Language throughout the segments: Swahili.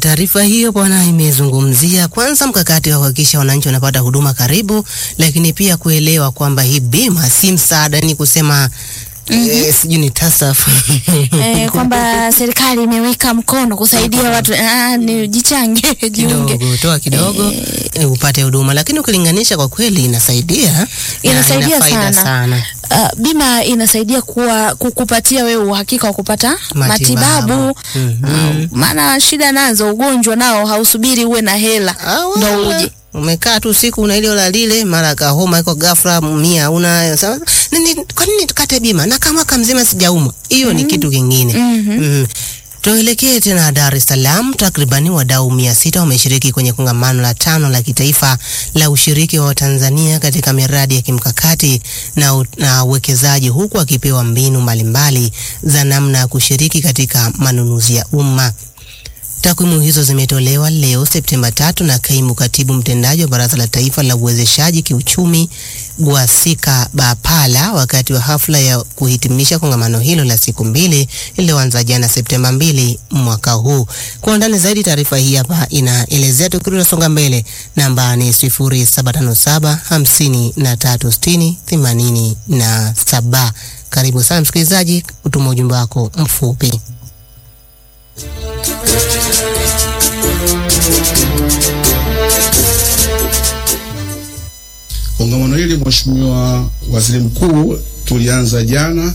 taarifa hiyo bwana imezungumzia kwanza mkakati wa kuhakikisha wananchi wanapata huduma karibu, lakini pia kuelewa kwamba hii bima si msaada, ni kusema eh, sijui ni TASAF eh, kwamba serikali imeweka mkono kusaidia watu ah, ni jichange jiunge. kidogo toa kidogo eh, upate huduma, lakini ukilinganisha kwa kweli inasaidia na Inasaidia ina faida sana. sana. Uh, bima inasaidia kuwa kukupatia wewe uhakika wa kupata Matibabu. matibabu, Mhm. Uh, maana shida nazo ugonjwa nao hausubiri uwe na hela Ah, ndo wala. uje. Umekaa tu siku una ile la lile mara kahoma iko ghafla mia una sasa, nini kwa nini tukate bima na kama mwaka mzima sijaumwa? Hiyo ni kitu kingine. Mhm. Tuelekee tena Dar es Salaam. Takribani wadau mia sita wameshiriki kwenye kongamano la tano la kitaifa la ushiriki wa Watanzania katika miradi ya kimkakati na u- na uwekezaji, huku akipewa mbinu mbalimbali za namna ya kushiriki katika manunuzi ya umma. Takwimu hizo zimetolewa leo Septemba tatu na kaimu katibu mtendaji wa Baraza la Taifa la Uwezeshaji Kiuchumi Gwasika Bapala wakati wa hafla ya kuhitimisha kongamano hilo la siku mbili lililoanza jana Septemba mbili mwaka huu. Kwa undani zaidi, taarifa hii hapa inaelezea. Tukirudi mbele, namba ni 0757 5360 87. Karibu sana msikilizaji, utuma ujumbe wako mfupi. Kongamano hili Mheshimiwa Waziri Mkuu, tulianza jana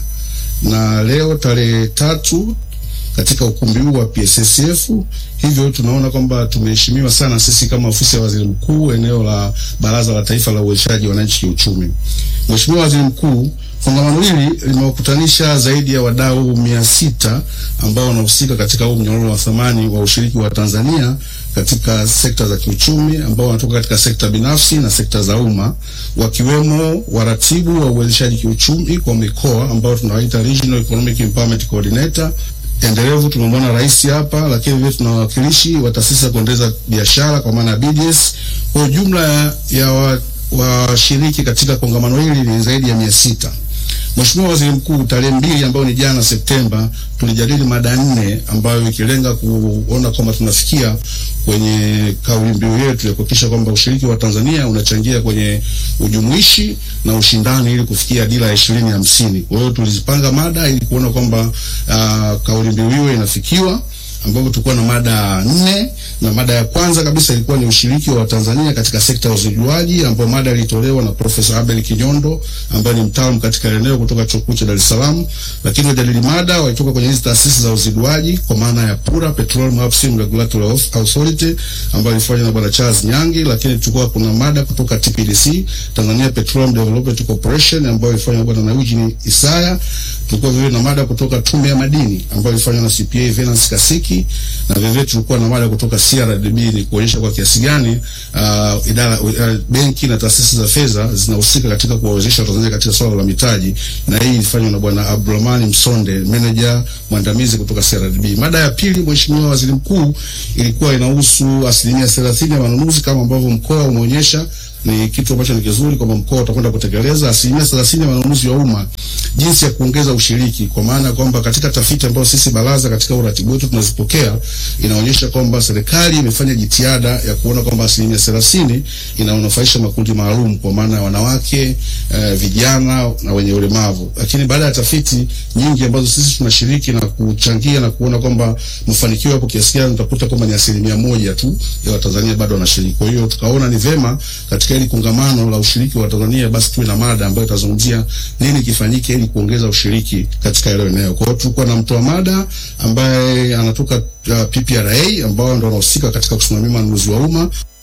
na leo tarehe tatu katika ukumbi huu wa PSSF. Hivyo tunaona kwamba tumeheshimiwa sana sisi kama ofisi ya waziri mkuu eneo la Baraza la Taifa la Uwezeshaji Wananchi Kiuchumi. Mheshimiwa Waziri Mkuu, kongamano hili limewakutanisha zaidi ya wadau mia sita ambao wanahusika katika huu mnyororo wa thamani wa ushiriki wa Tanzania katika sekta za kiuchumi ambao wanatoka katika sekta binafsi na sekta za umma wakiwemo waratibu wa uwezeshaji kiuchumi kwa mikoa ambao tunawaita Regional Economic Empowerment Coordinator endelevu. Tumemwona rais hapa, lakini vile tuna wawakilishi wa taasisi za kuendeleza biashara kwa maana ya BDS. Kwa jumla ya, ya wa- washiriki katika kongamano hili ni zaidi ya mia sita. Mheshimiwa Waziri Mkuu, tarehe mbili ambayo ni jana Septemba, tulijadili mada nne ambayo ikilenga kuona kwamba tunafikia kwenye kauli mbiu yetu ya kuhakikisha kwamba ushiriki wa Tanzania unachangia kwenye ujumuishi na ushindani ili kufikia dira ya ishirini hamsini. Kwa hiyo tulizipanga mada ili kuona kwamba uh, kauli mbiu hiyo inafikiwa ambapo tulikuwa na mada nne na mada ya kwanza kabisa ilikuwa ni ushiriki wa Tanzania katika sekta ya uzijuaji, ambapo mada ilitolewa na Profesa Abel Kinyondo ambaye ni mtaalamu katika eneo kutoka chuo kikuu cha Dar es Salaam. Lakini wajadili mada walitoka kwenye hizi taasisi za uziduaji kwa maana ya PURA, Petroleum Upstream Regulatory Authority, ambayo ilifanywa na bwana Charles Nyangi. Lakini tulikuwa kuna mada kutoka TPDC, Tanzania Petroleum Development Corporation, ambayo ilifanywa na bwana Eugene Isaya. Tulikuwa vile na mada kutoka Tume ya Madini ambayo ilifanywa na CPA Venance Kasiki, na vile tulikuwa na mada kutoka CRDB ni kuonyesha kwa kiasi gani uh, idara uh, benki na taasisi za fedha zinahusika katika kuwawezesha Watanzania katika swala la mitaji, na hii ilifanywa na bwana Abdulrahman Msonde, manager mwandamizi kutoka CRDB. Mada ya pili, Mheshimiwa Waziri Mkuu, ilikuwa inahusu asilimia thelathini ya manunuzi kama ambavyo mkoa umeonyesha ni kitu ambacho ni kizuri kwamba mkoa utakwenda kutekeleza asilimia thelathini ya manunuzi ya umma, jinsi ya kuongeza ushiriki, kwa maana kwamba katika tafiti ambayo sisi baraza katika uratibu wetu tunazipokea inaonyesha kwamba serikali imefanya jitihada ya kuona kwamba asilimia thelathini inaonufaisha makundi maalum, kwa maana ya wanawake, eh, vijana na wenye ulemavu. Lakini baada ya tafiti nyingi ambazo sisi tunashiriki na kuchangia na kuona kwamba mafanikio yapo kiasi gani, utakuta kwamba ni asilimia moja tu ya Watanzania bado wanashiriki. Kwa hiyo tukaona ni vema katika hili kongamano la ushiriki wa Tanzania basi tuwe na mada ambayo itazungumzia nini kifanyike ili kuongeza ushiriki katika hilo eneo. Kwa hiyo tulikuwa na mtoa mada ambaye anatoka uh, PPRA ambao ndio wanahusika katika kusimamia manunuzi wa umma